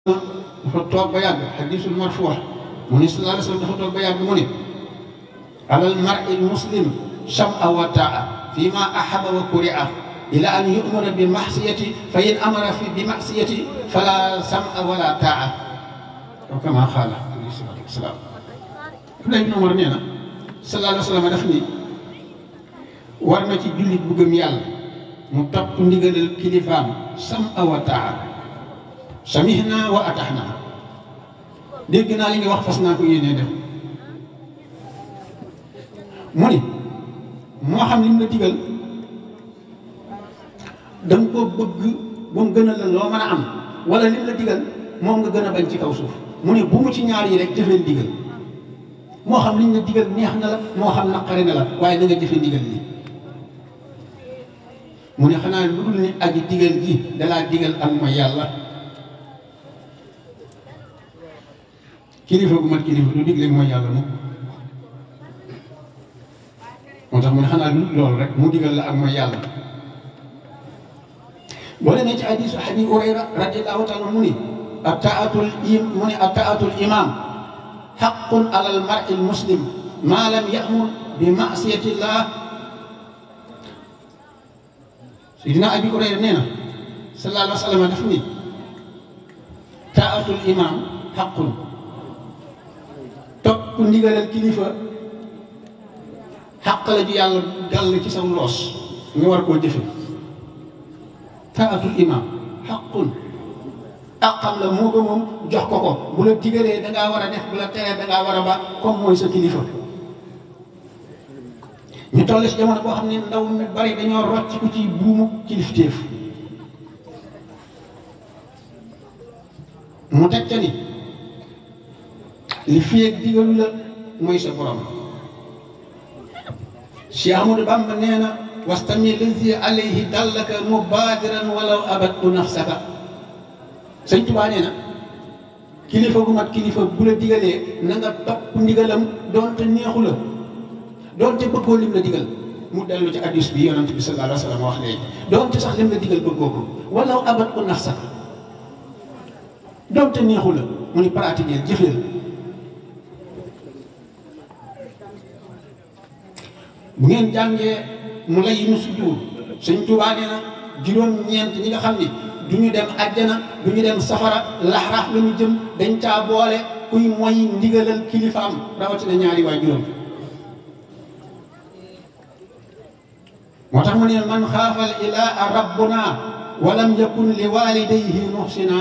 dafa toog ba yàgg xadisul marfuux mu ni sallallahu alayhi wa sallam dafa toog ba yàgg mu ni alal mar'i muslim sam'a wa ta'a fi ma ahaba wa kuri'a ila an yu'mara bi maxsiyati fa in amara fi bi maxsiyati fala sam'a wala ta'a aw kama xaala alayhi salaatu wasalaam Abdullah ibn Umar nee na sallallahu alayhi wa sallam daf ni war na ci jullit bu gëm yàlla mu topp ndigalal kilifaam sam'a wa ta'a samihna wa ataxna dégg naa li nga wax fas naa ko yéenee def mu ni moo xam lim la digal da nga ko bëgg ba mu gën a la loo mën a am wala lim la digal moom nga gën a bañ ci kaw suuf mu ne bu mu ci ñaar yi rek jëfee digal moo xam liñ la digal neex na la moo xam naqari na la waaye na nga jëfe digal li mu ne xanaa lu dul ni aji digal ji dalaa digal ak mooy yàlla kilifa gu mat kilifa du digle mooy yàlla moom moo tax mu ne xanaa lu loolu rek mu digal la ak mooy yàlla boo demee ci hadisu abi hurayra radiallahu taala mu ni ataatul im mu ni ataatul imam xaqun ala al mar'i al muslim ma lam yamur bi masiyatillah sidina abi hurayra nee na sallallahu alayhi wa sallam daf ni taatul imam xaqun topp ndigalal kilifa xaq la ju yàlla dal ci sa loos nga war koo jëfe taatul imam xaqun àqam la moo ko moom jox ko ko bu la digalee dangaa war a def bu la teree dangaa war a ba comme mooy sa kilifa ñu toll si jamono boo xam ne ndaw ñu bari dañoo rocc ku ci buumu kilifteef mu teg ca ni li fiyeeg digalu la mooy sa borom Cheikh Ahmadou Bamba nee na wastami lazi alayhi dallaka mubadiran walaw abadtu nafsaka sëñ Tuubaa nee na kilifa gu mat kilifa bu la digalee na nga topp ndigalam doonte neexu la doonte bëggoo lim la digal mu dellu ci hadiis bi yonent bi sallallahu alayhi wa sallam wax léegi doonte sax lim la digal bëggoo ko walaw abadtu nafsaka doonte neexu la mu ni pratiquer jëfeel bu ngeen jàngee mu lay nu sujjuur sëñ Tuubaa nee na juróom-ñeent ñi nga xam ni du ñu dem àjjana du ñu dem safara laxraaf la ñu jëm dañ caa boole kuy moy ndigalal kilifaam rawatina ñaari waa juróom moo tax mu ne man xaafal ilaa rabbuna walam yakun li walidayhi muhsina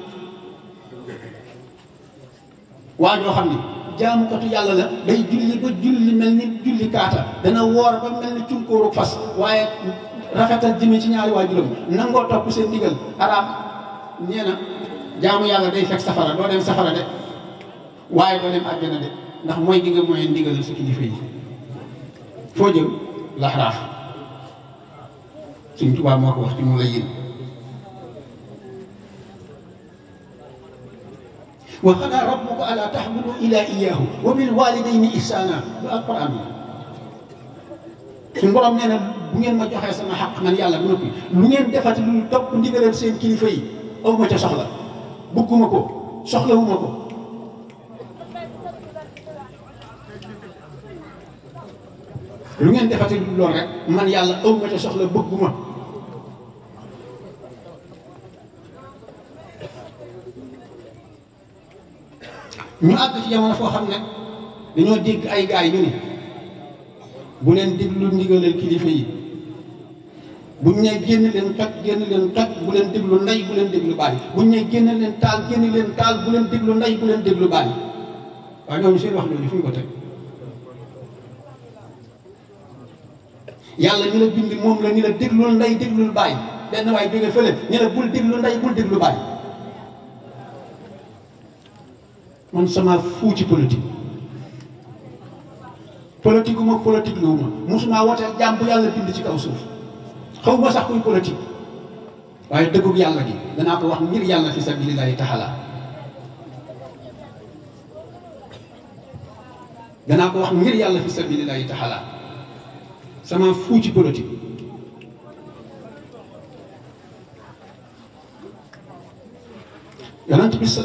waa joo xam ni jaamukatu yàlla la day julli ba julli mel ni julli kaata dana woor ba mel ni cunkóoru fas waaye rafetal jëme ci ñaari waajuram nangoo topp seen ndigal araam nee na jaamu yàlla day fekk safara doo dem safara de waaye doo dem àjjana de ndax mooy gi nga mooy ndigal sa kilifa yi foo jëm laxraaf suñ tubaab moo ko wax ci mu la yéen wa qadaa rabbuka allaa ta'budu illaa iyyaahu wa bil waalidayni ihsaana lu alquran la suñu borom nee na bu ngeen ma joxee sama xaq man yàlla bu noppi lu ngeen defati lu topp ndigalal seen kilifa yi aw ma ca soxla bëgguma ko soxlawuma ko lu ngeen defati lu lool rek man yàlla aw ma ca soxla bëgguma ñu àgg ci jamono foo xam ne dañoo dégg ay gaay ñu ni bu leen déglu ndigalal kilifa yi buñ ne génn leen toj génn leen toj bu leen déglu ndey bu leen déglu baay buñ ne génn leen taal génn leen taal bu leen déglu ndey bu leen déglu baay waaye ñooñu seen wax loolu fu ñu ko teg yàlla ñu la bind moom la ñu la déglul ndey déglul baay benn waay jóge fële ñu la bul déglu ndey bul déglu baay man sama fuu ci politique politique uma politique lu ma musuma wooteel jàmm bu yàlla bind ci kaw suuf xaw ma sax kuy politique waaye dëggug yàlla gi danaa ko wax ngir yàlla fi sabilillahi taala danaa ko wax ngir yàlla fi sabilillahi taala sama fuu ci politique yonent bi